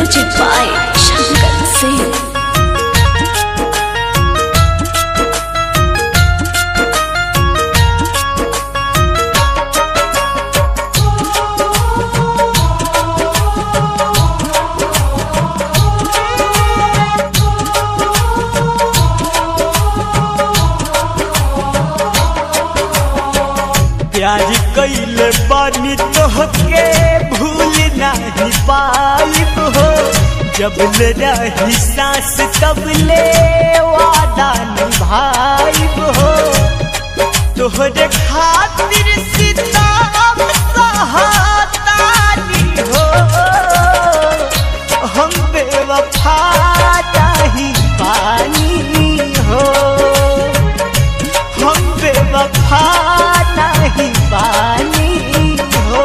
Music by Shankar Singh. प्यार कैले बानी तोहके भूल नहीं पाइब हो जब ले रही सांस तब ले वादा निभाइब हो तोहरे खातिर सिताब सहातानी हो हम बेवफा नहीं पानी हो हम बेवफा नहीं पानी हो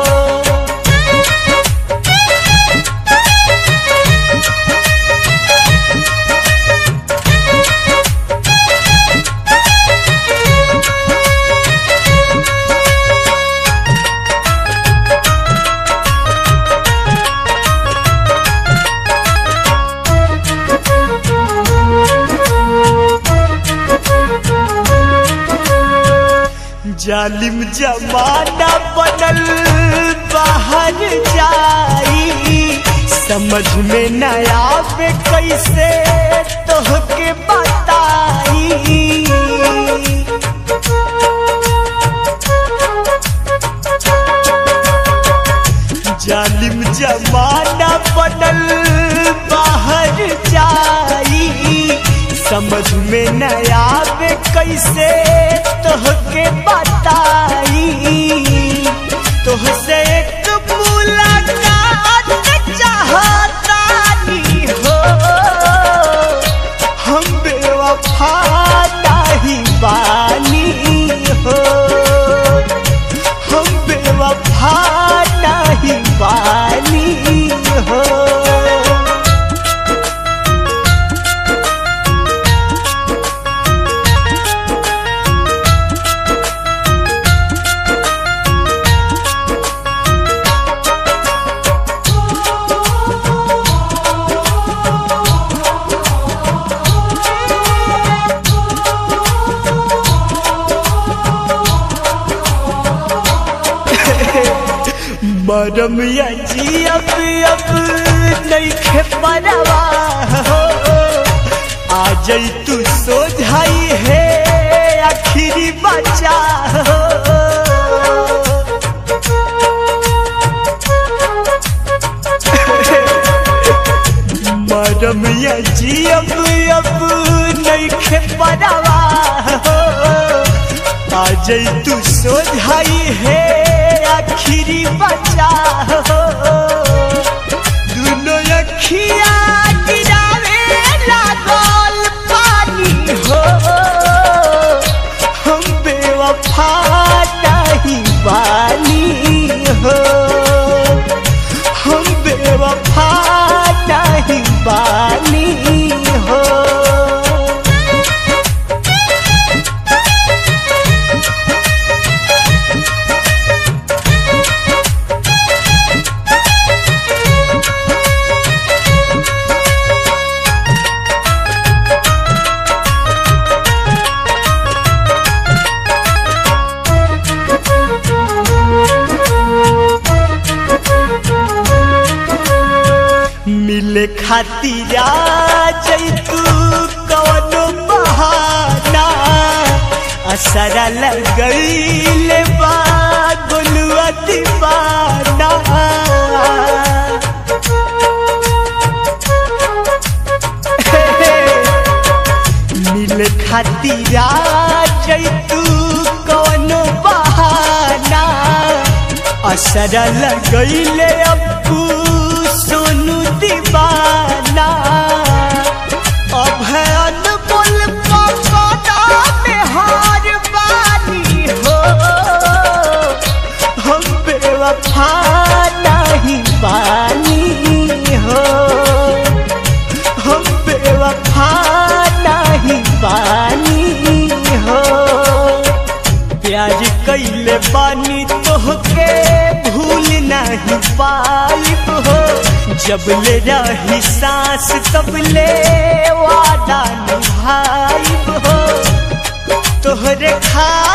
जालिम जमाना बनल बाहर जाई समझ में न आवे कैसे तोहके बताई जालिम जमाना बनल बाहर जाई समझ में न आवे कैसे तोहके बताई तोहसे एक मुलाकात चाहतानी हो हम बेवफा नहीं बानी हो हम बेवफा नहीं बानी हो मरम या जी अब अब नहीं खे परवा हो आ जाई तू सोझाई है आखिरी बचा हो मरम या जी अब अब नहीं खे परवा हो आ जाई तू सोझाई है आखिरी बचा हो दुनो अखिया गिरावे लागल पानी हो हम बेवफा नहीं बानी हो हम बेवफा नहीं बानी हो मिले खातिर जैतू कवनो बहाना असरा लगैले बा गोलुआ दीवाना मिले खातिर जैतू कवनो बहाना असरा लगैले अब्बू सोनू दीवाना अब है अनमोल पकड़ा में हार बानी हो हम बेवफा नहीं बानी हो हम बेवफा नहीं बानी हो प्यार कैले बानी तोहके भूल नहीं पाइब हो जब ले रही सांस तब ले वादा निभाइब हो तोहरे खा